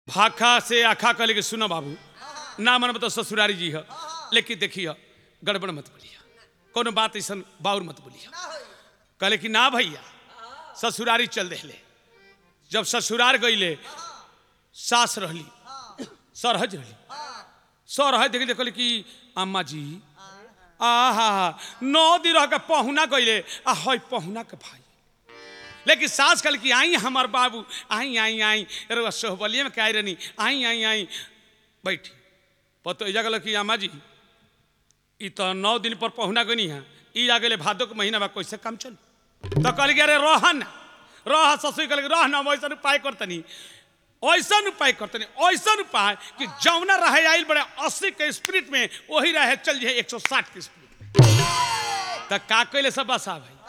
भाखा से आखा कहले कि सुनो बाबू ना मन तो ससुरारी जी है लेकिन देखिए गड़बड़ मत बोलिए कोनो बात ऐसा बाउर मत बोलिए कहले कि ना भैया ससुरारी चल देले जब ससुरार गईले सास रहली सरहज रहली सरहज देख कहले कि अम्मा जी आहा नौ दिन रह के पहुना गईले आ हई पहुना के भाई लेकिन सास कल कि आई हमार बाबू आई आई आई अरे सोहबलिए में कह रही आई आई आई बैठी पतो इजा गल कि अम्मा जी ई तो नौ दिन पर पहुना गनी है ई आ गए भादो के महीना में कैसे काम चल तो कल के अरे रह ना रह ससुर कल रह ना वैसा उपाय करतनी ऐसा उपाय करतनी ऐसा उपाय कि जौना रहे आइल बड़े अस्सी के स्पिरिट में वही रहे चल जाए एक सौ साठ के स्पिरिट तो का कैले सब बसा भाई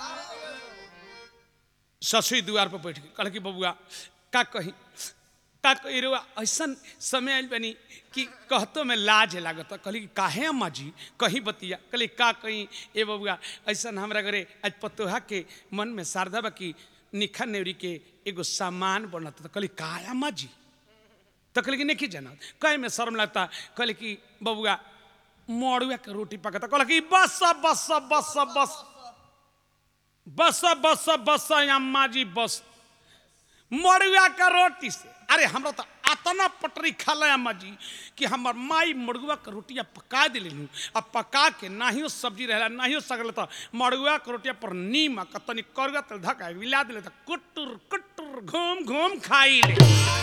ससुई द्वार पर बैठ गई कहल कि बबुआ का कही का कही रे ऐसा समय आयल बनी कि कहतो में लाज लागत कहली कि काहे अम्मा जी कहीं बतिया कहली का कहीं ए बबुआ ऐसा हमरा घरे आज पतोहा के मन में शारदा बा कि निखा नेवरी के एगो सामान बनत तो कहली का अम्मा जी तो कहली कि नहीं जानत कहे में शर्म लगता कहली कि बबुआ मड़ुआ के रोटी पकता कहल कि बस बस बस बस बस बस बस अम्मा जी बस मड़ुआ का रोटी से अरे हमरा तो अतना पटरी खा ला अम्मा जी कि हमार माई मड़ुआ का रोटिया पका दिली अब पका के नाहियो सब्जी रहला नाहियो सगल तो मड़ुआ के रोटिया पर नीम आ तनी करुआ तेल धका मिला दिले तो कुटुर कुटुर घूम घूम खाई ले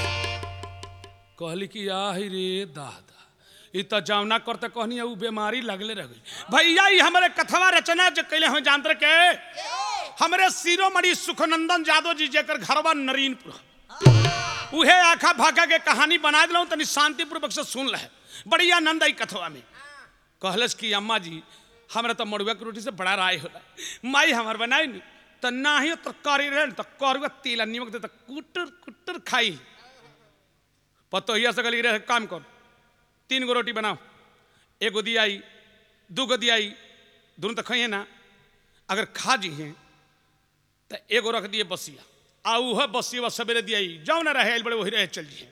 कहली कि आहि रे दादा ई तो जावना करते कहनी उ बीमारी लगले रह गई भैया ई हमारे कथवा रचना जो कैले हम जानते के हमरे शिरोमणि सुखनंदन यादव जी जेकर घरवा नरीनपुर उहे आखा भाखा के कहानी बना दिलूँ तनी शांतिपूर्वक से सुन रहे बड़ी आनंद आई कथवा में कहलस कि अम्मा जी हमरा तो मड़ुआ के रोटी से बड़ा राय होला माई हमार बनाई नी तो ना ही तो करी रहे तो करुआ तेल नीमक दे तो कुटर कुटर खाई पतो हिया से गली रहे काम कर तीन गो रोटी बनाओ एगो दियाई दू गो दियाई दोनों तो खाइए ना अगर खा जी हैं तो एगो रख दिए बसिया आ उह बसिया सवेरे दियाई जाओ ना रहे बड़े वही रहे चल जिए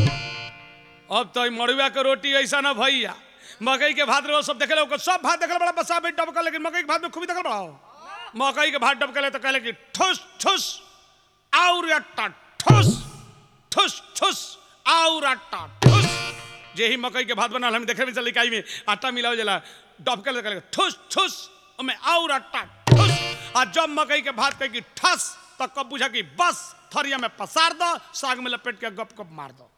अब तो मड़ुआ के रोटी ऐसा ना भैया मकई के भात रहो सब देखे लोग सब भात देखल बड़ा बसा बेट डबकल लेकिन मकई के भात में खूबी देखल बड़ा मकई के भात डबकल तो कहले कि ठुस ठुस और अट्टा ठुस ठुस ठुस और अट्टा ठुस जे ही मकई के भात बनल हम देखे में चल इकाई में आटा मिलाओ जला डबकल कहले ठुस ठुस ओमे और अट्टा ठुस आ जब मकई के भात कहे कि ठस तो कब बुझा कि बस थरिया में पसार दो साग में लपेट के गप गप मार दो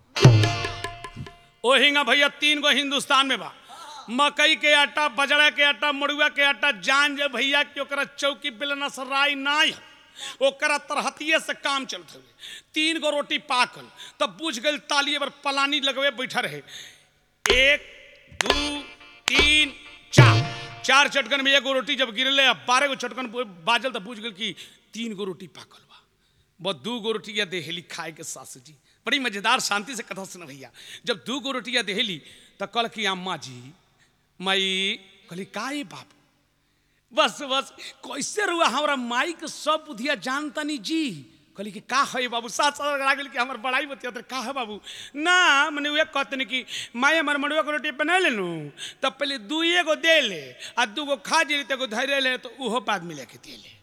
ओ हिंगा भैया तीन गो हिंदुस्तान में बा मकई के आटा बजड़ा के आटा मड़ुआ के आटा जान जे भैया कि ओकरा चौकी बेलना से राय नाय है ओकरा तरहतिये से काम चलत हुए तीन गो रोटी पाकल तब बुझ गई तालिए पर पलानी लगवे बैठा रहे एक दू तीन चार चार चटकन में एगो रोटी जब गिरले बारह गो चटकन बाजल तो बुझ गल कि तीन गो रोटी पाकल बा बस दू गो रोटियाँ देहली खाए के सास जी बड़ी मजेदार शांति से कथा सुन भैया जब दू गो रोटियाँ देहली तो कल की अम्मा जी मई कहली का ये बाबू बस बस कैसे रुआ हमारा माई के सब बुधिया जानतानी जी कहली कि का है बाबू साथ साथ लगा गेल कि हमार बड़ाई बतिया तो का है बाबू ना मैंने वे कहते नहीं कि माई हमार मड़ुआ के रोटी बना लेनू तब पहले दुए गो दे ले आ दू गो खा जेली तो धैर्य ले तो उहो बाद में लेके दे ले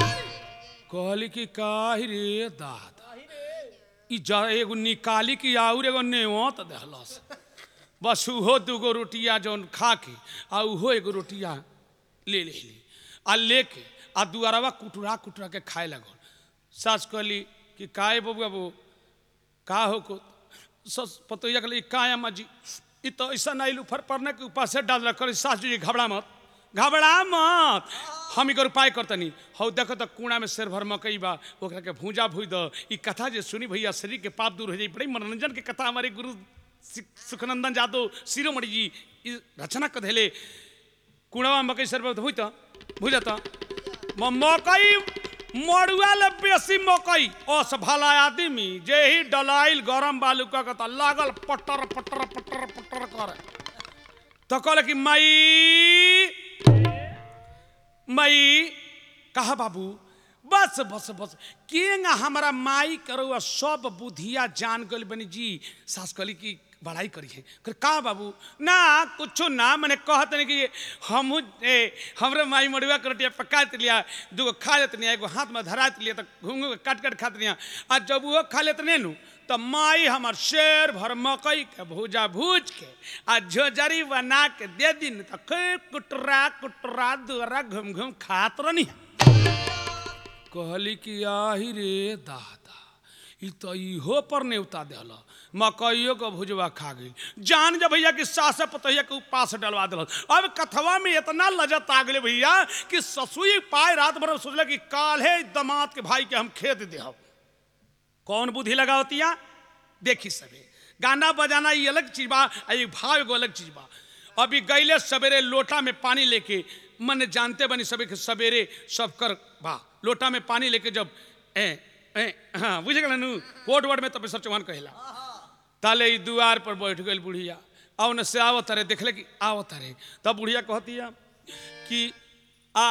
कहली कि का रे दादा ई जा एगो निकाली कि आउर एगो नेवो तो दहलस बस उहो दूगो रोटिया जौन खा के आ उहो एगो रोटिया ले ले ली आ लेके आ दुआरवा कुटुरा कुटुरा के खाए लगल सास कहली कि काहे बबुआ बो का हो को सस पतोया कहली का अम्मा जी ई तो ऐसा नहीं उफर पड़ने के ऊपर से डाल कर सास जी घबरा मत घबरा मत हम इकर उपाय करतनी हौ देखो तो कूड़ा में शेर भर मकई बा ओकरा के भूजा भूज दो ई कथा जे सुनी भैया शरीर के पाप दूर हो जाई बड़ी मनोरंजन के कथा हमारे गुरु सुखनंदन यादव शिरोमणि जी ई रचना कर देले कुड़वा मकई शेर भर हुई तो भूजा तो मकई मड़ुआ ले बेसी मकई ओस भला आदमी जे ही डलाइल गरम बालू का कहता लागल पटर पटर पटर पटर कर तो कहले कि माई मई कहा बाबू बस बस बस केंगा हमारा माई करो सब बुधिया जान गल बनी जी सास कहली की बड़ाई करी है कर का बाबू ना कुछो ना मैंने कहत नहीं कि हम हमरे माई मड़ुआ के रोटिया पका लिया दूगो खा लेत नहीं एगो हाथ में धरा लिया तो घूंगू के काट काट खात लिया आ जब वो खा लेत नहीं नु तो माई हमार शेर भर मकई के भूजा भूज के आ झोजरी बना के दे दिन तो खूब कुटरा कुटरा दुअरा घूम घूम खात रहनी कहली कि आही रे दादा ई तो इहो पर नेवता दिल मकइयो के भुजवा खा गई जान जब भैया कि सास पतैया के उपास डलवा दिल अब कथवा में इतना लजत आ गए भैया कि ससुई पाए रात भर सोचल कि काल्हे दमाद के भाई के हम खेत दे कौन बुद्धि लगावतिया देखी सबे गाना बजाना ये अलग चीज बा आ ये भाव एगो अलग चीज बा अभी गईले सवेरे लोटा में पानी लेके मन जानते बनी सबे के सवेरे सब कर बा लोटा में पानी लेके जब ए ए हाँ बुझ गए नु कोट वर्ड में तब सब चौहान कहेला ताले ई दुआर पर बैठ गई बुढ़िया आ उन्हें से आवत रहे देखले कि आवत रहे तब बुढ़िया कहती है कि आ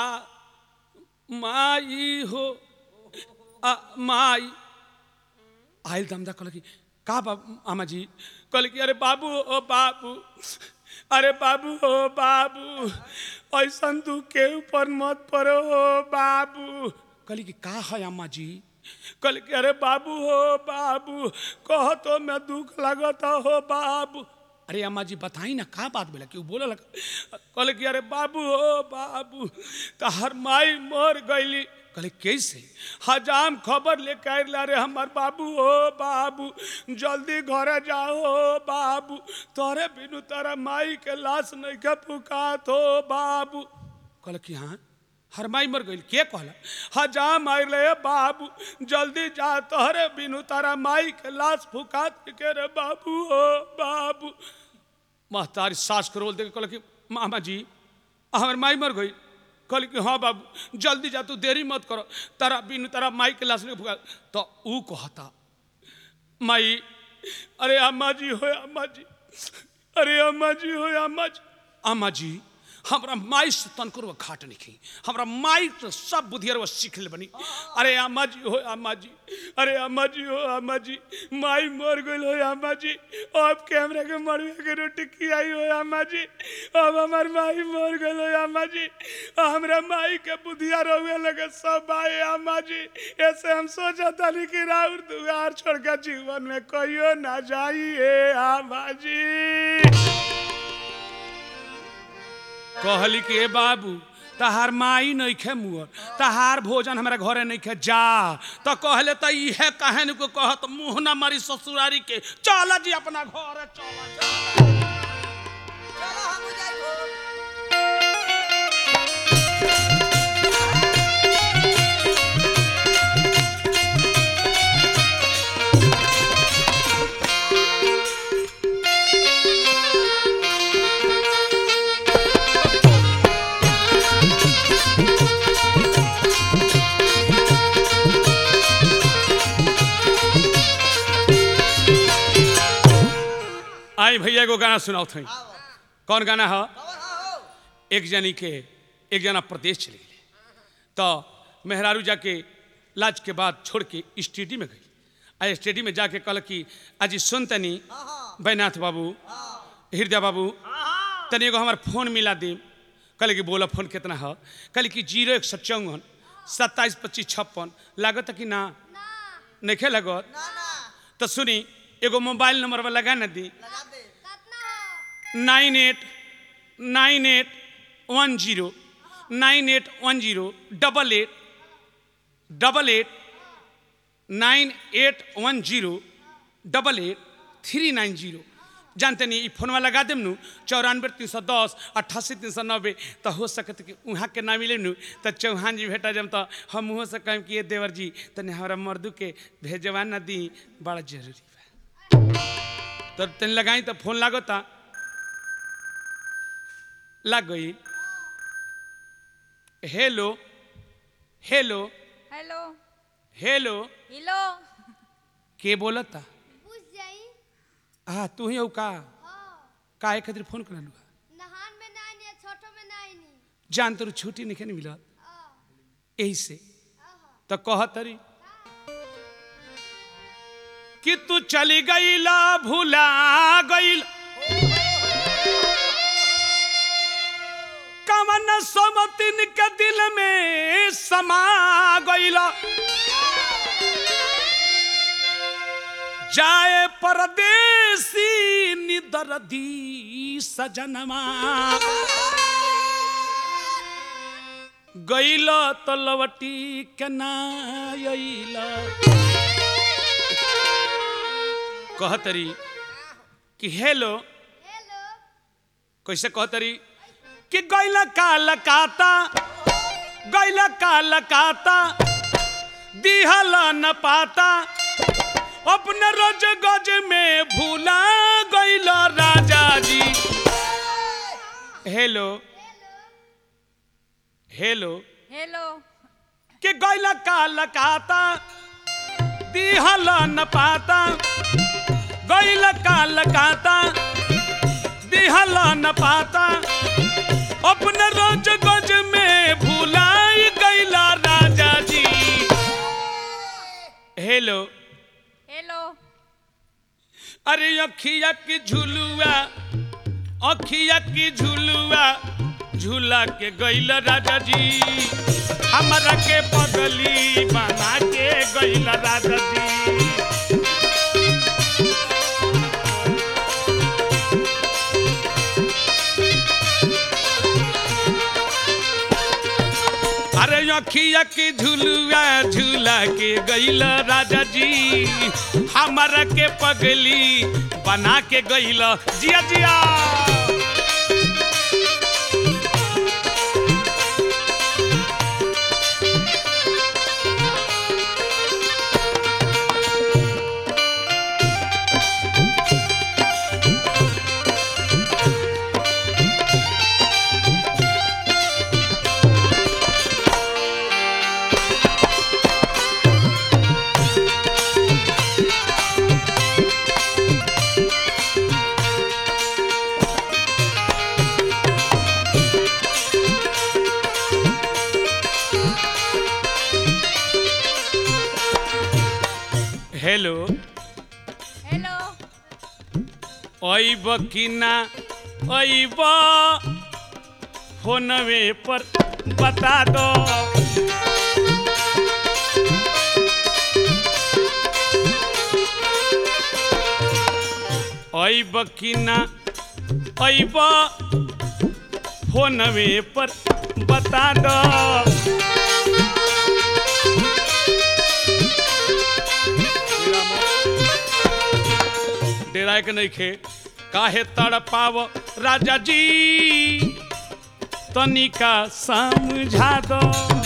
माई हो आ माई आयल दमदा कहल कि का बाबू आमा जी कहल कि अरे बाबू ओ बाबू अरे बाबू ओ बाबू ऐसन तू के ऊपर मत पड़ो हो बाबू कहली कि का है अम्मा जी कहल कि अरे बाबू हो बाबू कह तो मैं दुख लगता हो बाबू अरे अम्मा जी बताई ना का बात बोला कि बोला लगा कहल कि अरे बाबू हो बाबू तो हर माई मर गईली कहले कैसे हजाम खबर लेके आयल रे हमार बाबू हो बाबू जल्दी घरे जाओ हो बाबू तोरे बिनु तारा माई के लाश नहीं के पुकात हो बाबू कहल कि हाँ हर माई मर गई के कहला हजाम आयल रे बाबू जल्दी जा तोहरे बिनु तारा माई के लाश फुकात के रे बाबू हो बाबू महतारी सास के रोल देख कहल कि मामा जी हमार माई मर गई कहली कि हाँ बाबू जल्दी जा तू देरी मत करो तारा बिनु तारा माई के लाश नहीं फुका तो ऊ कहता माई अरे अम्मा जी हो अम्मा जी अरे अम्मा जी हो अम्मा जी अम्मा जी हमरा माई से तनकर खाट नहीं हमरा माई तो सब बुधियर वो सीख ले बनी अरे अम्मा जी हो अम्मा जी अरे अम्मा जी हो अम्मा जी माई मर गई हो अम्मा जी अब के हमरा के मरुआ के रोटी खियाई हो अम्मा जी अब हमार माई मर गई हो अम्मा जी हमरा माई के बुधिया रहुए लगे सब आए अम्मा जी ऐसे हम सोचा था कि राउर दुआर छोड़ के जीवन में कहियो ना जाइए अम्मा जी कहली कि ए बाबू तहार माई नइखे मुअर तहार भोजन हमारे घरे नइखे जा तो कहले तो इहे कहन को कहत मुंह ना मारी ससुरारी के चल जी अपना घर चल चलो हम जाइबो आई भैया एगो गाना सुनाओ थी आओ कौन गाना है खबर हो एक जनी के एक जना प्रदेश चले गए तो मेहरारू जाके लाज के बाद छोड़ के स्टेडी में गई आ स्टेडी में जाके कहल कि आज सुन तनी बैनाथ बाबू हृदय बाबू तनी एगो हमार फोन मिला दी कहले कि बोला फोन कितना है कहले कि जीरो एक सौ चौवन सत्ताईस पच्चीस छप्पन लागत कि ना नहीं लागत ना ना तो सुनी एगो मोबाइल नंबर पर लगा न दी लगा दे nine eight nine eight one zero nine eight one zero double eight double eight nine eight one zero double eight three nine zero जानते नहीं ई फोनवा लगा देम नु चौरानवे तीन सौ दस अट्ठासी तीन सौ नब्बे तो हो सकत कि वहाँ के ना मिले नु तो चौहान जी भेटा जम तो हम मुँह से कहें कि ये देवर जी तने हमारा मर्दू के भेजवा ना दी बड़ा जरूरी बा तब तनी लगाई तो फोन लागता लग गई hello hello hello hello hello के बोलता बुझ जाई हाँ तू ही हो का हाँ काहे खातिर फोन कर लू नहान में ना आनी छोटो में ना आनी जान तोर छुट्टी नहीं मिलत आ यही से आहा तो कहतरी कि तू चली गईला भूला गईल कवन सोमतिन के दिल में समा गईला जाए परदेसी निदरदी सजनमा गईल तो लवटी के ना अइला कहतरी कि हेलो हेलो कैसे कहतरी कि गैला काल काता गैला काल काता दिहल न पाता अपने रोज गज में भूला गैल राजा जी हेलो हेलो हेलो कि गैला काल काता दिहल न पाता गैला काल काता दिहल न पाता अपने रोज गज में भूलाई गैला राजा जी हेलो हेलो अरे अखिया की झुलुआ अखिया की झुलुआ झूला के गैल राजा जी हमरा के पगली बना के गैल राजा जी अरे अखिया की झुलुआ झूला के गैल राजा जी हमरा के पगली बना के गैल जिया जिया हेलो हेलो अइब कि ना अइब फोनवे पर बता दो अइब कि ना अइब फोनवे पर बता दो डेराय के नहीं खे काहे तड़पाव राजा जी तनिका समझा दो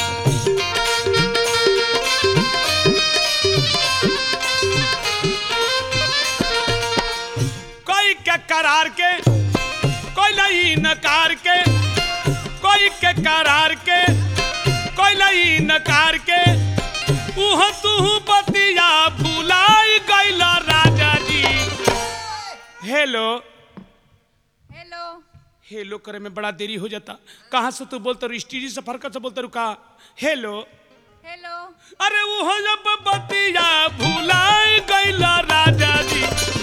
कोई के करार के कोई नहीं नकार के कोई के करार के कोई नहीं नकार के उह तू बतिया भुलाई गैला राजा जी हेलो हेलो हेलो करे में बड़ा देरी हो जाता कहाँ से तू बोलता रू स्टीरी से फरक से बोलता रू का हेलो हेलो अरे वो जब बतिया भुलाई गैला राजा जी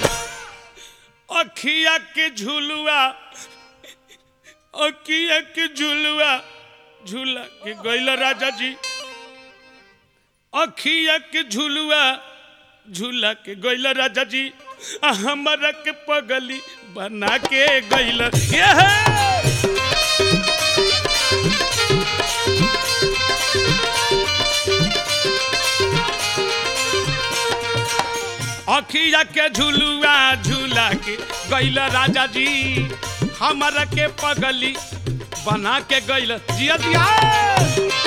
अखिया के झुलुआ अखिया के झुलुआ झूला के गैला राजा जी अखिया के झुलुआ झूला के गैला राजा जी आ हमरा के पगली बना के गैला ये अखिया के झुलुआ झूला के गैल राजा जी हमरा के पगली बना के गैल जिया जिया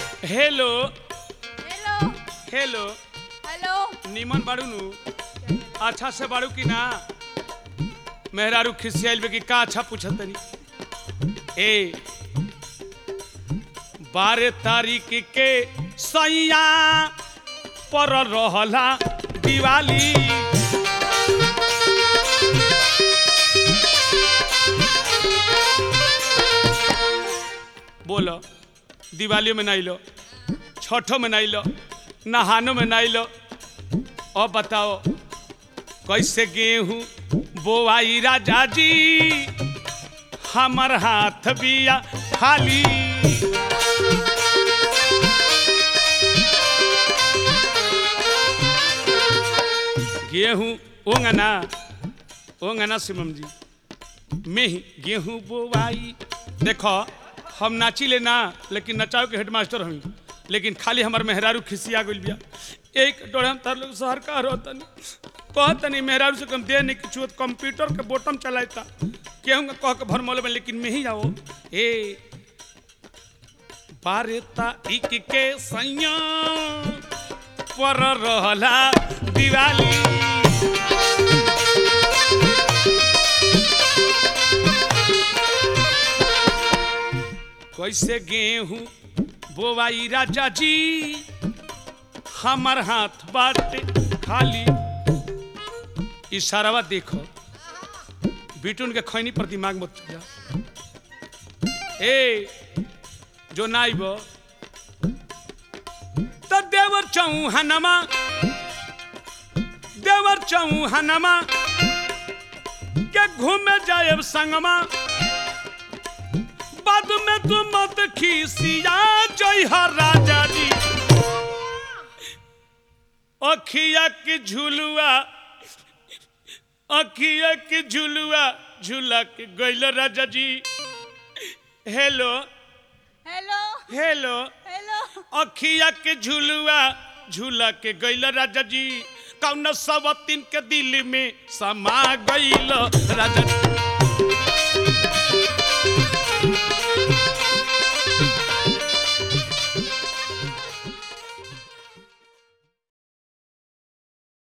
हेलो हेलो हेलो हेलो निमन बाड़ू नु अच्छा से बाड़ू की ना मेहरारू खिसियाइल बे कि का अच्छा पूछत तनी ए बारह तारीख के सैया पर रहला दिवाली बोलो दिवाली में नहीं लो छठो में नहीं लो नहानो में नहीं लो अब बताओ कैसे गेहूं बोआई राजा जी हमर हाथ बिया खाली गेहूं ओंगना ओंगना शिवम जी में ही गेहूं बोवाई देखो हम नाची ले ना लेकिन नचाओ के हेडमास्टर हमी लेकिन खाली हमार मेहरारू खिसिया गइल बिया एक डोरे हम तार लोग शहर का रहो तनी कह तनी मेहरारू से कम दे नहीं किछु कंप्यूटर के बटन चलाता केहू के कह के भरमौले में लेकिन में ही जाओ ए बारेता इक के सैया पर रहला दिवाली कैसे गेहूं बोवाई राजा जी हमर हाथ बाटे खाली इशारावा देखो बिटून के खैनी पर दिमाग मत जा ए जो नाइब तो देवर चौहानमा देवर चौहानमा के घूमे जाए संगमा बाद में तू मत खीसिया जय हर राजा जी अखिया की झुलुआ अखिया की झुलुआ झूला के गैल राजा जी हेलो हेलो हेलो हेलो अखिया के झुलुआ झूला के गैल राजा जी कौन सब तीन के दिल में समा गैल राजा जी